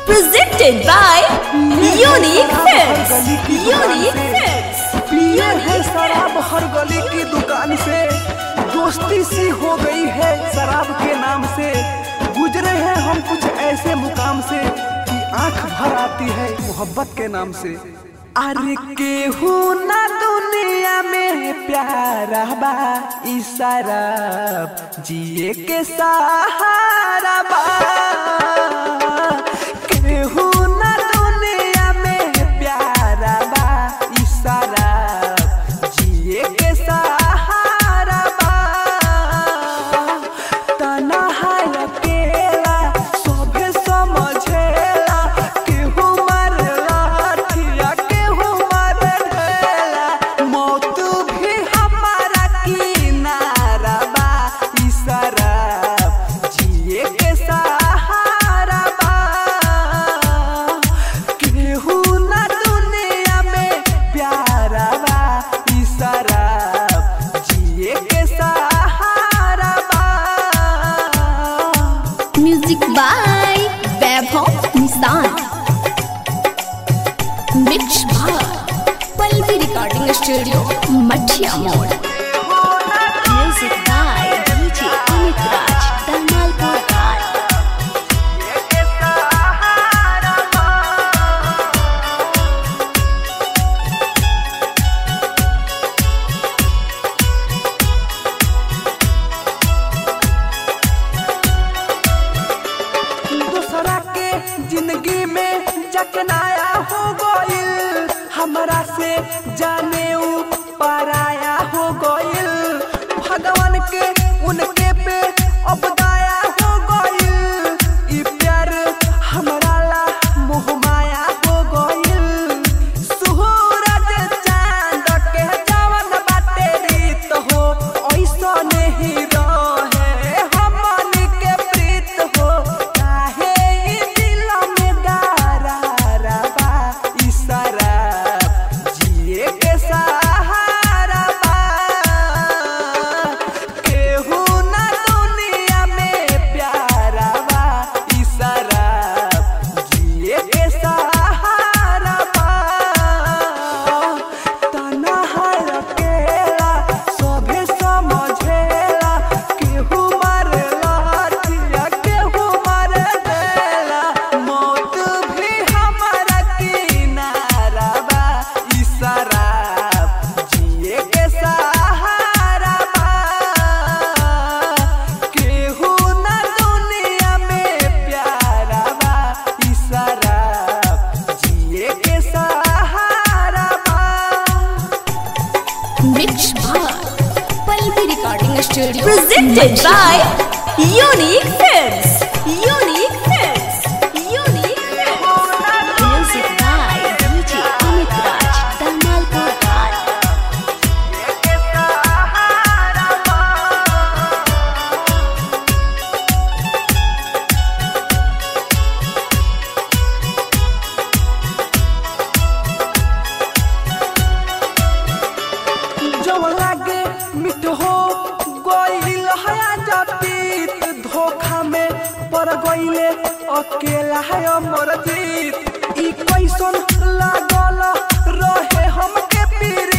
Presented by Unique Films. Unique Films. पिए है शराब हर गली की दुकान से दोस्ती सी हो गई है शराब के नाम से गुजरे हैं हम कुछ ऐसे मुकाम से कि आंख भर आती है मोहब्बत के नाम से अरे केहू ना दुनिया में प्यारा बा ई शराब जिए के सहारा बा केहू ना दुनिया में प्यारा बा ई शराब जिए के सहारा बा तन्हा अकेला सभे समझेला केहू मारेला ठिया केहू मारे ढेला मौत भी हमारा किनारा बा ई शराब जिए के सहारा बा केहू ना दुनिया में प्यारा बा ई शराब जिए के सहारा बा Music by Vaibhav Nissan. Mixed by Palvi Recording Studio, Mathia Mode. Music by DJ Amit Raj, Dalmalpur Ghat. दूसरा के जिंदगी में चकनाया हो गइल हमरा से जाने ऊ पराया हो गइल भगवान के उनके पे अब दया हो गइल ई प्यार हमरा ला मोह माया हो गइल सूरज चांद के जवन बाटे रीत हो ऐसा नहीं रहे हमन के प्रीत हो काहे ई दिल में दरारा बा ई शराब जिए के सहारा बा केहू ना दुनिया में प्यारा बा ई शराब जिए के सहारा बा तन्हा अकेला सभे समझेला केहू मारेला ठिया केहू मारे देला मौत भी हमारा किनारा बा ई शराब जिए के सहारा बा केहू ना दुनिया में प्यारा बा ई शराब जिए के सहारा बा Mixed by Palvi Recording Studio. Presented by Unique Films. Unique Films. Unique Films. Music by DJ Amit Raj, Dalmalpur Ghat. जब लागे मिठ हो गइल हया जतीत धोखा में पड़ गइले अकेला है अमर जीत ई कैसन लागल रहे हमके पीर